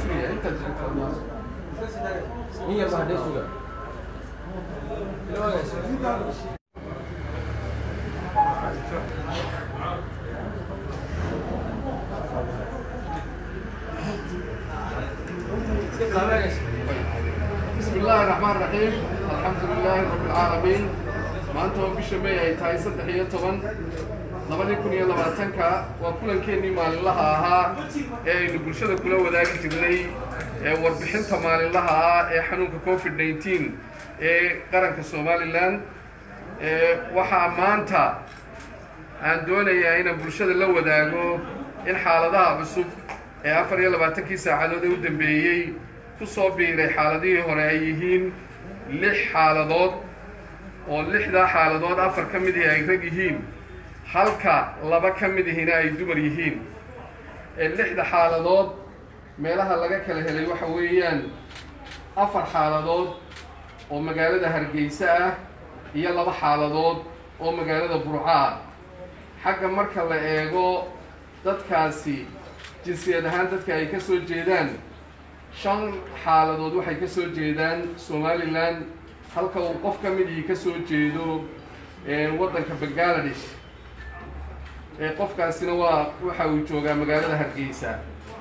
sugaya intaad in yar baa hadhee suga بسم الله الرحمن الرحيم الحمد لله رب العالمين maanta oo bisha may ay tahay saddex iyo toban labadii kun iyo labaatanka waa kulankeenii maalinlaha ahaa ee aynu bulshada kula wadaagi jirnay ee warbixinta maalinlaha ah ee xanuunka covid nneteen ee qaranka somalilan waxaa maanta aan doonayaa inaan bulshada la wadaago in xaaladaha cusub ee afar iyo labaatankii saacadood ee u dambeeyey ku soo biiray xaaladihii hore ay yihiin lix xaaladood oo lixdaa xaaladood afar ka mid ihi ay rag yihiin halka laba ka mid ihina ay dumar yihiin ee lixda xaaladood meelaha laga kala helay waxa weeyaan afar xaaladood oo magaalada hargeysa ah iyo laba xaaladood oo magaalada burco ah xagga marka la eego dadkaasi jinsiyad ahaan dadka ay ka soo jeedaan shan xaaladood waxay ka soo jeedaan somalilan halka uu qof ka mid ihii ka soo jeedo waddanka bangaladesh ee qofkaasina waa waxa uu joogaa magaalada hargeysa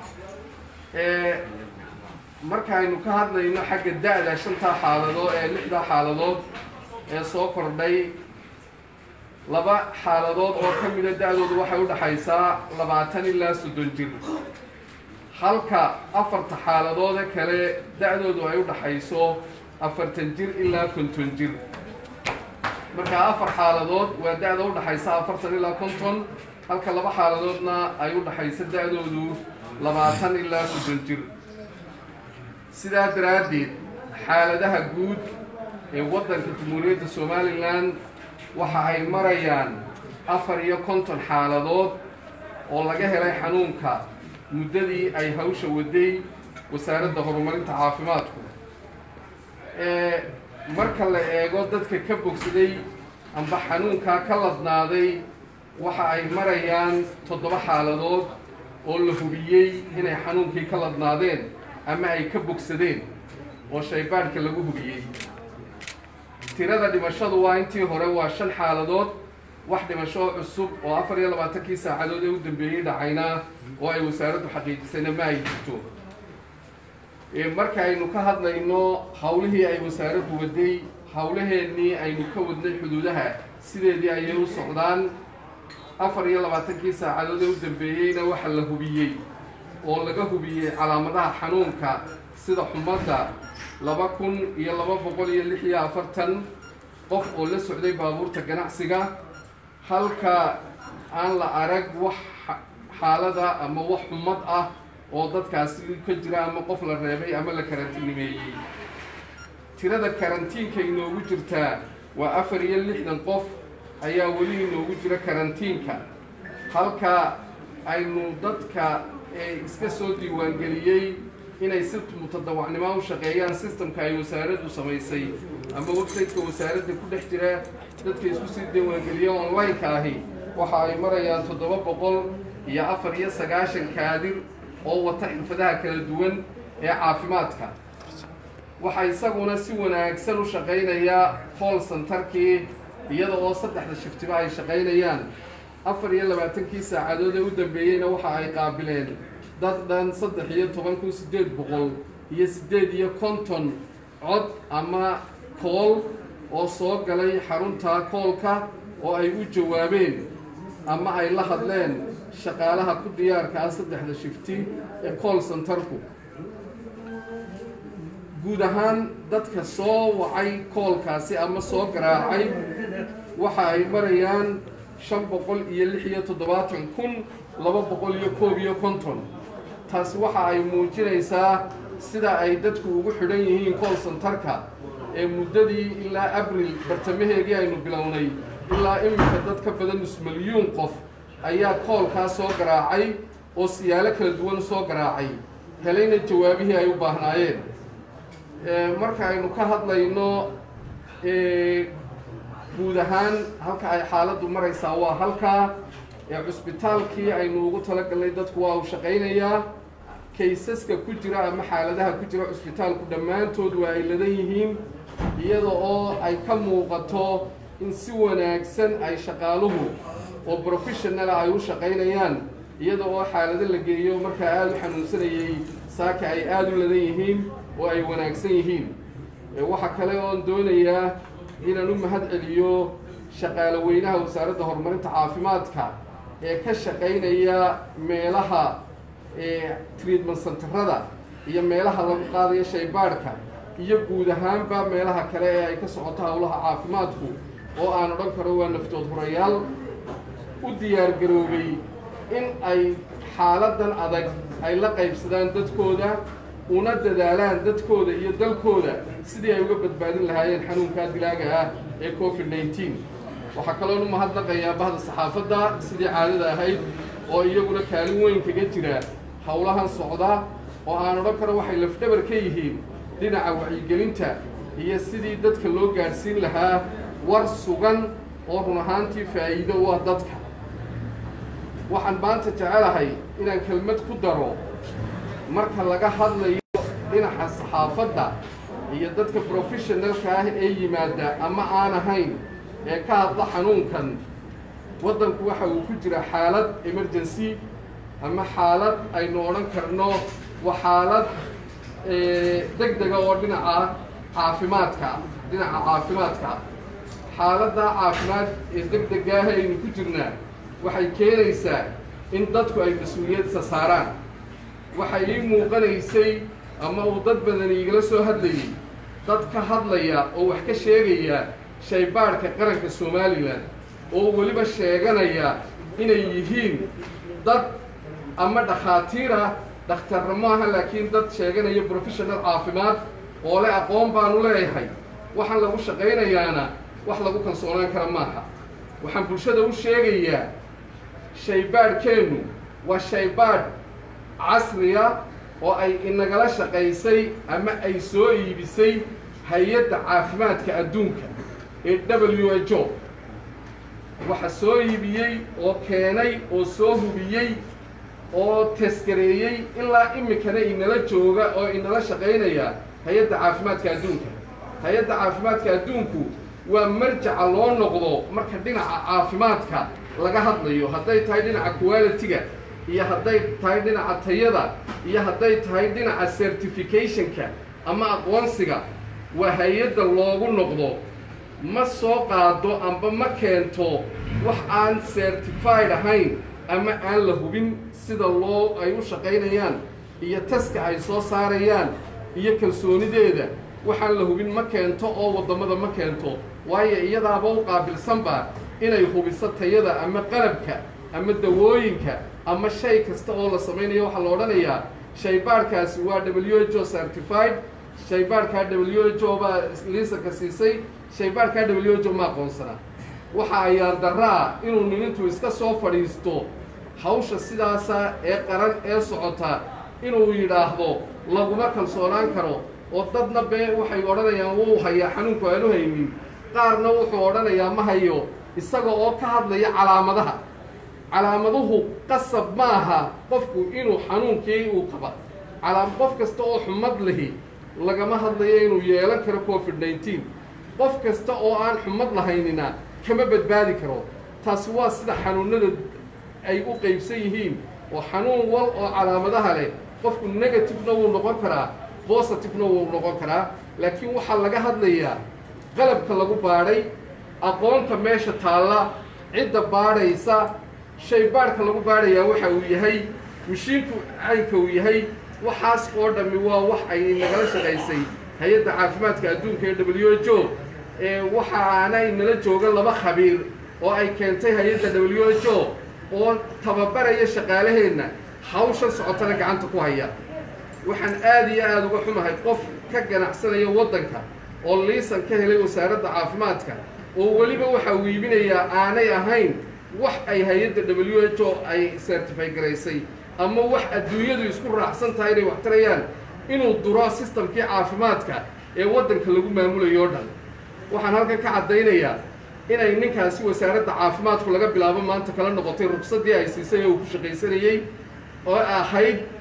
markaaynu ka hadlayno xagga da-da shantaa xaaladood ee lixdaa xaaladood ee soo kordhay laba xaaladood oo ka mida da-doodu waxay u dhaxaysaa labaatan ilaa soddon jir halka afarta xaaladoode kale da-doodu ay u dhaxayso afartan jir ilaa konton jir markaa afar xaaladood waa da-da u dhaxaysa afartan ilaa konton halka laba xaaladoodna ay u dhaxayso da-doodu labaatan ilaa soddon jir sidaa daraaddeed xaaladaha guud ee waddanka jamhuuriyadda somalilan waxa ay marayaan afar iyo konton xaaladood oo laga helay xanuunka muddadii ay hawsha waday wasaaradda horumarinta caafimaadku marka la eego dadka ka bogsaday amba xanuunkaa ka ladnaaday waxa ay marayaan toddoba xaaladood oo la hubiyey inay xanuunkii ka ladnaadeen ama ay ka bogsadeen oo shaybaadhka lagu hubiyey tirada dhimashadu waa intii hore waa shan xaaladood wax dhimasho cusub oo afar iyo labaatankii saacadood ee u dambeeyey dhacayna oo ay wasaaraddu xaqiijisayna ma ay jirto marka aynu ka hadlayno hawlihii ay wasaaraddu waday hawlaheennii aynu ka wadnay xuduudaha sideedii ayay u socdaan afar iyo labaatankii saacadood ee u dambeeyeyna waxa la hubiyey oo laga hubiyey calaamadaha xanuunka sida xumadda laba kun iyo laba boqol iyo lix iyo afartan qof oo la socday baabuurta ganacsiga halka aan la arag wax xaalada ama wax xumad ah oo dadkaasi ka jira ama qof la reebay ama la karantiinimeeyey tirada karantiinka inoogu jirtaa waa afar iyo lixdan qof ayaa weli inoogu jira karantiinka halka aynu dadka ee iska soo diiwaangeliyey inay si mutadawacnimo u shaqeeyaan sistamka ay wasaaraddu samaysay ama website-ka wasaaradda ku dhex jira dadka isku sii diiwaangeliya online-ka ahi waxa ay marayaan toddoba boqol iyo afar iyo sagaashan kaadir oo wata xirfadaha kala duwan ee caafimaadka waxaa isaguna si wanaagsan u shaqaynayaa call centerkii iyada oo saddexda shiftiba ay shaqaynayaan afar iyo labaatankii saacadood ee u dambeeyeyna waxa ay qaabileen dad dhan saddex iyo toban kun siddeed boqol iyo siddeed iyo konton cod ama kool oo soo galay xarunta koolka oo ay u jawaabeen ama ay la hadleen shaqaalaha ku diyaarka ah saddexda shifti ee call centerku guud ahaan dadka soo wacay koolkaasi ama soo garaacay waxa ay marayaan shan boqol iyo lix iyo toddobaatan kun laba boqol iyo koob iyo konton taasi waxa ay muujinaysaa sida ay dadku ugu xidhan yihiin call centerka ee muddadii ilaa abril bartamaheedii aynu bilownay ilaa iminka dad ka badan nus milyuun qof ayaa koolkaa soo garaacay oo siyaalo kala duwan soo garaacay helayna jawaabihii ay u baahnaayeen marka aynu ka hadlayno guud ahaan halka ay xaaladdu maraysaa waa halkaa ee cusbitaalkii aynu ugu talagalnay dadku waa uu shaqaynayaa kaysaska ku jira ama xaaladaha ku jira cusbitaalku dhammaantood waa ay ladan yihiin iyada oo ay ka muuqato in si wanaagsan ay shaqaaluhu oo professionala ay u shaqaynayaan iyada oo xaalado la geeyo markaa aada u xanuunsanayay saaka ay aada u ladan yihiin oo ay wanaagsan yihiin waxaa kale oon doonayaa inaan u mahad celiyo shaqaale weynaha wasaaradda horumarinta caafimaadka ee ka shaqaynaya meelaha treatment centerada iyo meelaha lagu qaadayo shaybaadhka iyo guud ahaanba meelaha kale ee ay ka socoto howlaha caafimaadku oo aan odhan karo waa naftood horayaal u diyaargaroobay in ay xaaladan adag ay la qaybsadaan dadkooda una dadaalaan dadkooda iyo dalkooda sidii ay uga badbaadin lahaayeen xanuunkaa dilaaga ah ee covid nneteen waxaa kaloon u mahadnaqayaa bahda saxaafadda sidii caadada ahayd oo iyaguna kaalin weyn kaga jira howlahan socda oo aan odhan karo waxay lafdhabar ka yihiin dhinaca wacyigelinta iyo sidii dadka loo gaadhsiin lahaa war sugan oo run ahaantii faa'iido u ah dadka waxaan maanta jecelahay inaan kelmad ku daro marka laga hadlayo dhinaca saxaafadda iyo dadka professionalka ah ee yimaada ama aan ahayn ee ka hadla xanuunkan waddanku waxa uu ku jira xaalad emergency ama xaalad aynu odhan karno waa xaalad deg dega oo dhinaca caafimaadka dhinaca caafimaadka xaaladda caafimaad ee deg degaah aynu ku jirnaa waxay keenaysaa in dadku ay mas-uuliyadsa saaraan waxay ii muuqanaysay ama uu dad badan iigala soo hadlayay dad ka hadlaya oo wax ka sheegaya shaybaadhka qaranka somalilan oo weliba sheeganaya inay yihiin dad ama dhakhaatiir ah dhakhtarna maaha laakiin dad sheeganaya professional caafimaad oo le aqoon baanu leeyahay waxaan lagu shaqaynayaana wax lagu kalsoonaan kara maaha waxaan bulshada u sheegayaa shaybaadhkeennu waa shaybaadh casriya oo ay inagala shaqaysay ama ay soo iibisay hay-adda caafimaadka adduunka ee w h o waxa soo iibiyey oo keenay oo soo hubiyey oo teskareeyey ilaa imikana inala jooga oo inala shaqaynaya hay-adda caafimaadka adduunka hay-adda caafimaadka adduunku waa marjaca loo noqdo marka dhinaca caafimaadka laga hadlayo hadday tahay dhinaca quality-ga iyo hadday tahay dhinaca tayada iyo hadday tahay dhinaca certificationka ama aqoonsiga waa hay-adda loogu noqdo ma soo qaado amba ma keento wax aan certified ahayn ama aan la hubin sida loo ay u shaqaynayaan iyo taska ay soo saarayaan iyo kalsoonideeda waxaan la hubin ma keento oo waddamada ma keento waayo iyadaaba u qaabilsanba inay hubiso tayada ama qalabka ama dawooyinka ama shay kasta oo la samaynayo waxaa la odhanayaa shaybaadhkaasi waa w h o certified shaybaadhkaa w h o baa liisanka siisay shaybaadhkaa w h o ma aqoonsana waxa ayaar daraa inuu ninintu iska soo fadhiisto hawsha sidaasa ee qaran ee socota inuu yidhaahdo laguma kalsoonaan karo oo dadna bee waxay odhanayaan wuu hayaa xanuunku aanu haynin qaarna wuxuu odhanayaa ma hayo isaga oo ka hadlaya calaamadaha calaamaduhu qasab ma aha qofku inuu xanuunkii uu qaba calaam qof kasta oo xumad lihi lagama hadlayo inuu yeelan karo covid nneteen qof kasta oo aan xumad lahaynina kama badbaadi karo taasi waa sida xanuunada ay u qaybsan yihiin oo xanuun wal oo calaamadaha leh qofku negativena wuu noqon karaa positivena wuu noqon karaa laakiin waxaa laga hadlayaa qalabka lagu baadhay aqoonta meesha taalla cidda baadhaysa shaybaadhka lagu baadhayaa waxa uu yahay mashiinku caynka uu yahay waxaas oo dhammi waa wax ay nagala shaqaysay hay-adda caafimaadka adduunka ee w h o ee waxaanay nala jooga laba khabiir oo ay keentay hay-adda w h o oo tababaraya shaqaalaheenna hawshan socotana gacanta ku haya waxaan aada iyo aada uga xumahay qof ka ganacsanaya waddanka oo liisan ka helay wasaaradda caafimaadka oo weliba waxa uu iibinayaa aanay ahayn wax ay hay-adda w h o ay certify garaysay ama wax adduunyadu isku raacsan tahay inay wax tarayaan inuu duro sistamkii caafimaadka ee waddanka lagu maamulayo o dhan waxaan halkan ka caddaynayaa inay ninkaasi wasaaradda caafimaadku laga bilaabo maanta kala noqotay rugsaddii ay siisay ee uu ku shaqaysanayey oo ahayd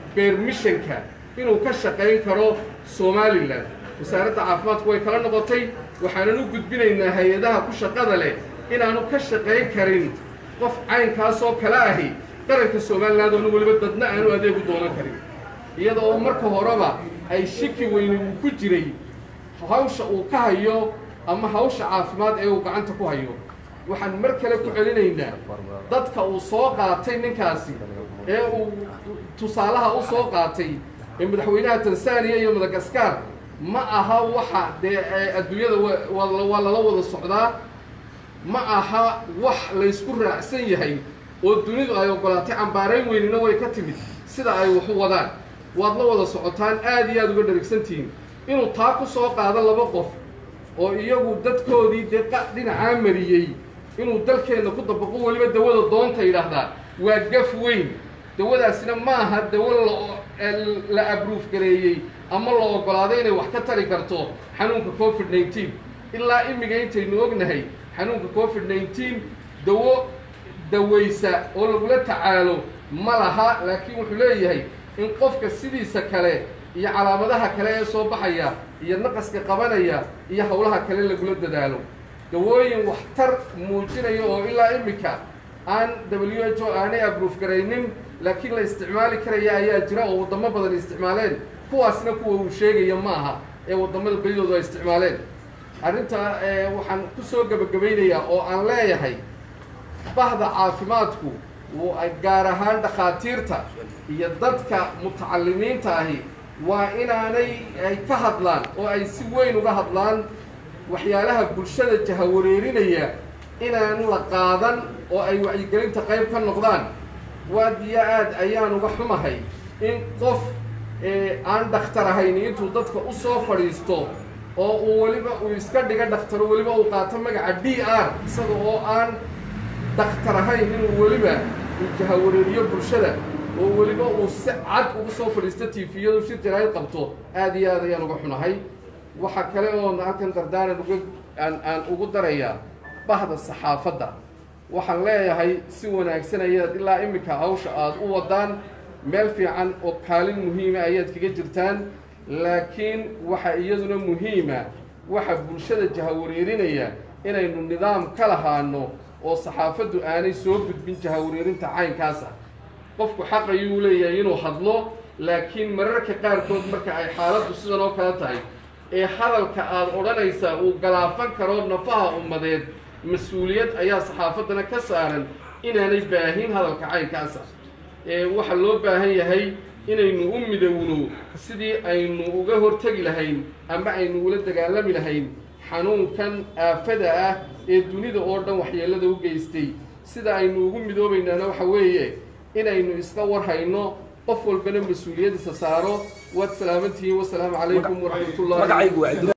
beermishanka inuu ka shaqayn karo somalilan wasaaradda caafimaadku way kala noqotay waxaanan u gudbinaynaa hay-adaha ku shaqada leh inaanu ka shaqayn karin qof caynkaasoo kale ahi qaranka somaliland oonu weliba dadna aanu adeegu doonan karin iyada oo marka horeba ay shiki weyni uu ku jiray hawsha uu ka hayo ama hawsha caafimaad ee uu gacanta ku hayo waxaan mar kale ku celinaynaa dadka uu soo qaatay ninkaasi ee uu tusaalaha u soo qaatay ee madaxweynaha tanzaniya iyo madagaskar ma aha waxa dee adduunyada waa lala wada socdaa ma aha wax laysku raacsan yahay oo dunidu ay ogolaatay cambaarayn weynina way ka timid sida ay waxu wadaan waad la wada socotaan aad iyo aada uga dharigsantihiin inuu taa ku soo qaado laba qof oo iyagu dadkoodii dee dhinacaa mariyey inuu dalkeenna ku dabaqo weliba dawada doonta yidhaahdaa waa gaf weyn dawadaasina ma aha dawo la abruuf gareeyey ama la ogolaaday inay wax ka tari karto xanuunka covid nneteen ilaa imiga intaynu ognahay xanuunka covid nneteen dawo dawaysa oo lagula tacaalo ma laha laakiin wuxuu leeyahay in qofka sidiisa kale iyo calaamadaha kale ee soo baxaya iyo naqaska qabanaya iyo howlaha kale lagula dadaalo dawooyin waxtar muujinaya oo ilaa imika aan w h o aanay abruuf garaynin laakiin la isticmaali karaya ayaa jira oo waddamo badan isticmaaleen kuwaasna kuwa uu sheegaya ma aha ee waddamada belidoodu ay isticmaaleen arrintaa waxaan ku soo gebagabaynayaa oo aan leeyahay bahda caafimaadku gaar ahaan dhakhaatiirta iyo dadka mutacalimiinta ahi waa inaanay ay ka hadlaan oo ay si weyn uga hadlaan waxyaalaha bulshada jahawareerinaya inaan la qaadan oo ay wacyigelinta qayb ka noqdaan waadiyo aad ayaan uga xumahay in qof aan dhakhtar ahayn intuu dadka u soo fadhiisto oo uu weliba uu iska dhiga dhakhtaro weliba uu qaato magaca d r isaga oo aan dhakhtar ahayn inuu weliba uu jahawareeriyo bulshada oo weliba uu si cad ugu soo fadhiisto tifiyadu shir jaraa'id qabto aad iyo aad ayaan uga xunahay waxaa kale oo halkan dardaaran uga aan aan ugu darayaa bahda saxaafadda waxaan leeyahay si wanaagsan ayaad ilaa iminka hawsha aada u wadaan meel fiican oo kaalin muhiima ayaad kaga jirtaan laakiin waxa iyaduna muhiima waxa bulshada jahawareerinaya inaynu nidaam ka lahaano oo saxaafaddu aanay soo gudbin jahawareerinta caynkaas ah qofku xaq ayuu leeyahay inuu hadlo laakiin mararka qaarkood marka ay xaaladdu sidan oo kale tahay ee hadalka aada odhanaysaa uu galaafan karo nafaha ummadeed mas-uuliyad ayaa saxaafaddana ka saaran inaanay baahin hadalka caynkaasa ee waxaa loo baahan yahay inaynu u midowno sidii aynu uga hortegi lahayn ama aynu ula dagaalami lahayn xanuunkan aafada ah ee dunida oo dhan waxyeellada u geystay sida aynu ugu midoobaynaana waxa weeye inaynu iska warhayno qof walbana mas-uuliyadiisa saaro waad salaamantihiin wasalaamu calaykum waraxmatullahi